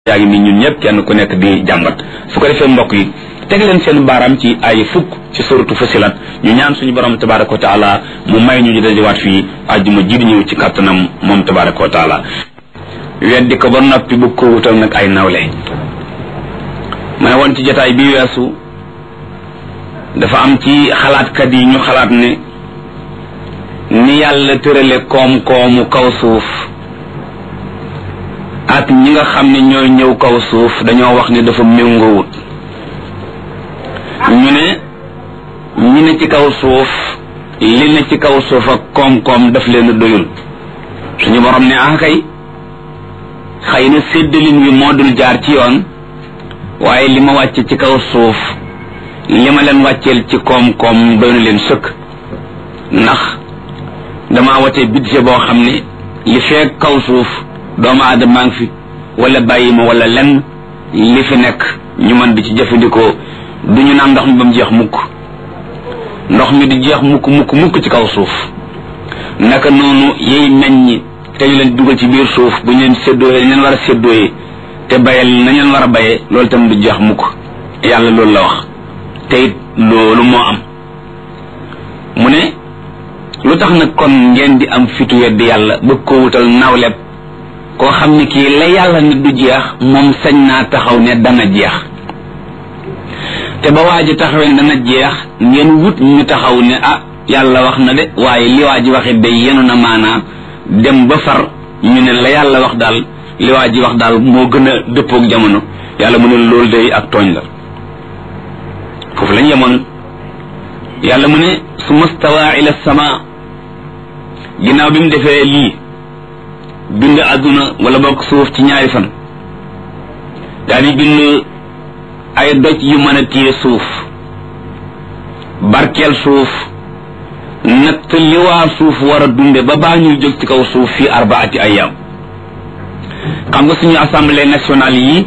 yaa ngi ni ñun ñëpp kenn ku nekk di jàmbat su ko defee mbokk yi teg leen seen baaraam ci ay fukk ci suratu Fusilat ñu ñaan suñu borom tabaraka wa taala mu may ñu ñu dajewaat fii àjjuma ji di ñëw ci kàttanam moom tabaraka wa taala weddi ko ba noppi bu ko wutal nag ay nawle ma ne woon ci jotaay bi weesu dafa am ci xalaatkat yi ñu xalaat ne ni yàlla tërale koom-koomu kaw suuf ak ñi nga xam ne ñooy ñëw kaw suuf dañoo wax ne dafa méngoowut ñu ne ñi ne ci kaw suuf li ne ci kaw suuf ak koom-koom daf leen doyul suñu borom ne ah kay xëy na séddalin wi moo dul jaar ci yoon waaye li ma wàcce ci kaw suuf li ma leen wàcceel ci koom-koom doy na leen sëkk ndax dama watee budget boo xam ne li feek kaw suuf doomu aadama maa ngi fi wala bàyyi ma wala lenn li fi nekk ñu mën di ci jëfandikoo du ñu naan ndox mi ba mu jeex mukk ndox mi di jeex mukk mukk mukk ci kaw suuf naka noonu yiy meññ te ñu leen dugal ci biir suuf bu ñu leen séddooyee dañ leen war a séddooyee te bayal nañ leen war a bayee loolu tam du jeex mukk yàlla loolu la wax te it loolu moo am mu ne lu tax nag kon ngeen di am fitu weddi yàlla bëgg ko wutal nawleb koo xam ne kii la yàlla ne du jeex moom sañ naa taxaw ne dana jeex te ba waa ji taxawee ne dana jeex ngeen wut ñu taxaw ne ah yàlla wax na de waaye li waa ji waxit day yenu na maanaa dem ba far ñu ne la yàlla wax daal li waa ji wax daal moo gën a dëppook jamono yàlla mu ne loolu day ak tooñ la foofu lañ yemoon yàlla mu ne su mastawa ila sama ginnaaw bi mu defee lii bind àdduna wala bokk suuf ci ñaari fan daal di bind ay doj yu mën a téye suuf barkeel suuf natt li waa suuf war a dunde ba baa ñuy jóg ci kaw suuf fii arbaati ayam xam nga suñu assemblée nationale yi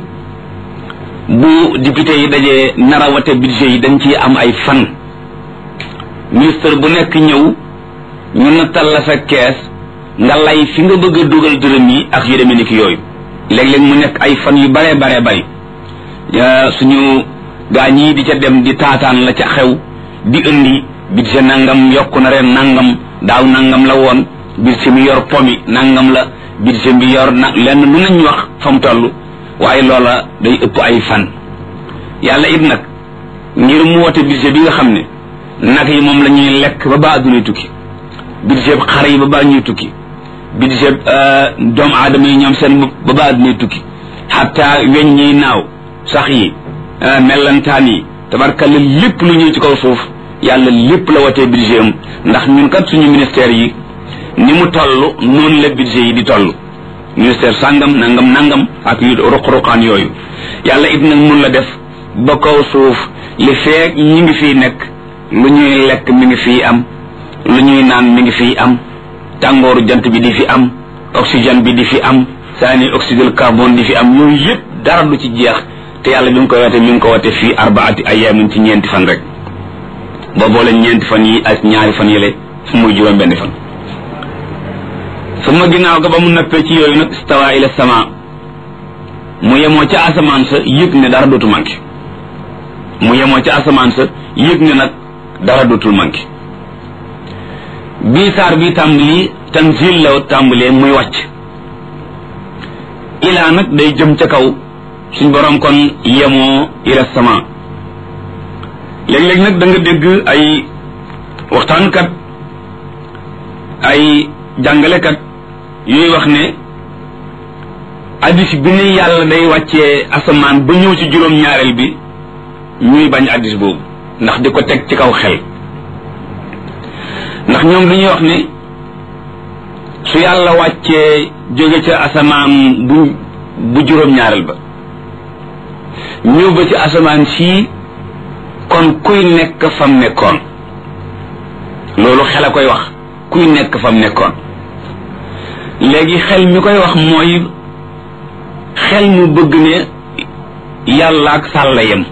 bu député yi dajee nara wate budget yi dañ ciy am ay fan ministre bu nekk ñëw ñu nattal la sa kees nga lay fi nga bëgg a dugal dërëm yi ak yu demee ni ki yooyu léeg-léeg mu nekk ay fan yu baree baree bari suñu gaa ñii di ca dem di taataan la ca xew di indi budget nangam yokku na ren nangam daaw nangam la woon budget mi yor pomi nangam la budget bi yor na lenn lu nañ wax fa mu toll waaye loola day ëpp ay fan yàlla it nag ngir mu wote budget bi nga xam ne nag yi moom la ñuy lekk ba ba addunay tukki budget xar yi ba ba ñuy tukki budget doomu aadama yi ñoom seen ba ba addunay tukki xatta weñ ñiy naaw sax yi mellantaan yi tabarkalla lépp lu ñëw ci kaw suuf yàlla lépp la watee budget am ndax ñun kat suñu ministère yi ni mu toll noonu la budget yi di toll ministère sàngam nangam nangam ak yu ruq-ruqaan yooyu yàlla it nag mun la def ba kaw suuf li feek ñi ngi fiy nekk lu ñuy lekk mi ngi fiy am lu ñuy naan mi ngi fiy am tàngooru jant bi di fi am oxygène bi di fi am saani oxyde carbone di fi am yooyu yëpp dara du ci jeex te yàlla bi mu ko wate mi ngi ko wate fii arbaati ayaamin ci ñeenti fan rek boo boole ñeenti fan yi ak ñaari fan yële fu muy juróom benn fan su ma ginnaaw ga ba mu nappee ci yooyu nag stawa ila sama mu yemoo ca asamaan sa yëg ne dara dootu manqué mu yemoo ca asamaan sa yëg ne nag dara dootul manqué bii saar bii tàmbali tanzil la tàmbalee muy wàcc ilaa nag day jëm ca kaw suñ borom kon yemoo ila sama léeg-léeg nag da nga dégg ay waxtaankat ay jàngalekat yuy wax ne addis bi ne yàlla day wàccee asamaan ba ñëw ci juróom-ñaareel bi ñuy bañ addis boobu ndax di ko teg ci kaw xel ndax ñoom dañuy wax ne su yàlla wàccee jóge ca asamaan bu bu juróom-ñaareel ba ñëw ba ci asamaan sii kon kuy nekk fam nekkoon loolu xel a koy wax kuy nekk fam nekkoon léegi xel mi koy wax mooy xel mu bëgg ne yàlla ak sàlla yem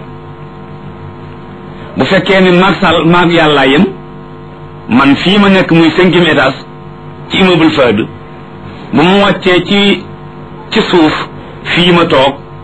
bu fekkee ne maag sàll maag yàllaa yem man fii ma nekk muy cinquième étage ci immeuble Fahd bu mu wàccee ci ci suuf fii ma toog